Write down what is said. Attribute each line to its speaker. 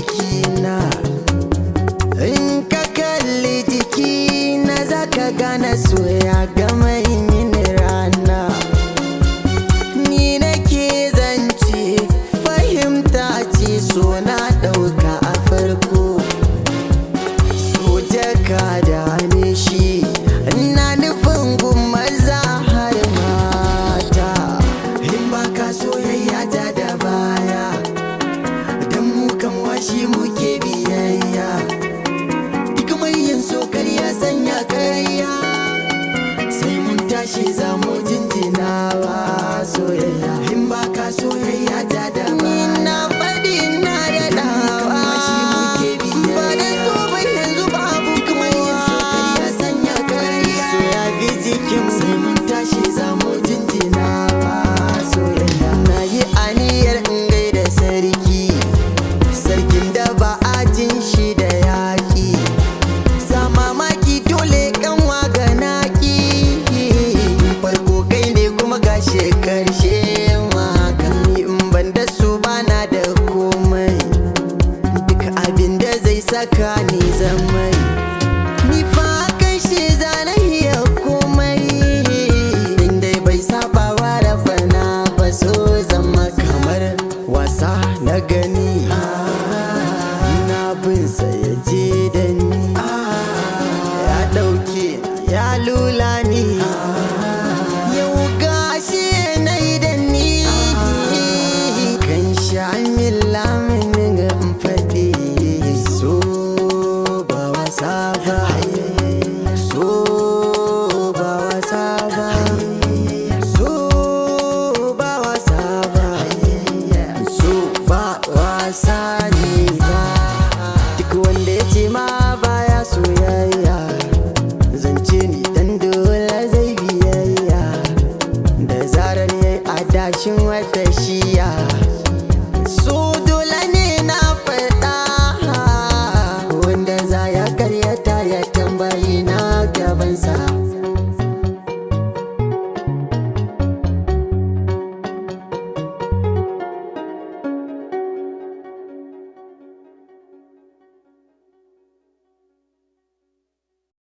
Speaker 1: jikina in ka kalli jikina za ka gane soya gama yin rana ni nake zance fahimta ce so na ɗauka a farko soja ka dame shi ina nufin gun maza har mata in ba ka soyayya ta da baya don mu kan washi muke biyayya duk mai yin so ya sanya karya sai mun tashi za mu jinjinawa soyayya in ba ka soyayya ta da baya na faɗi na da dawa ba da so ba yanzu babu kuma yin so ya sanya karya so ya bi jikin sai mun tashi za mu jinjinawa soyayya na yi aniyar in gaida sarki sarkin da ba a jin shi da yaƙi sa mamaki dole kanwa ga naki farko kai ne kuma gashe karshe maka ni in ban da su bana da komai duk abin da zai saka ni zamai ni fa kai shi zanahiya komai inda bai saba wa rafana ba so zama kamar wasa na gani na bin sa ya je da ni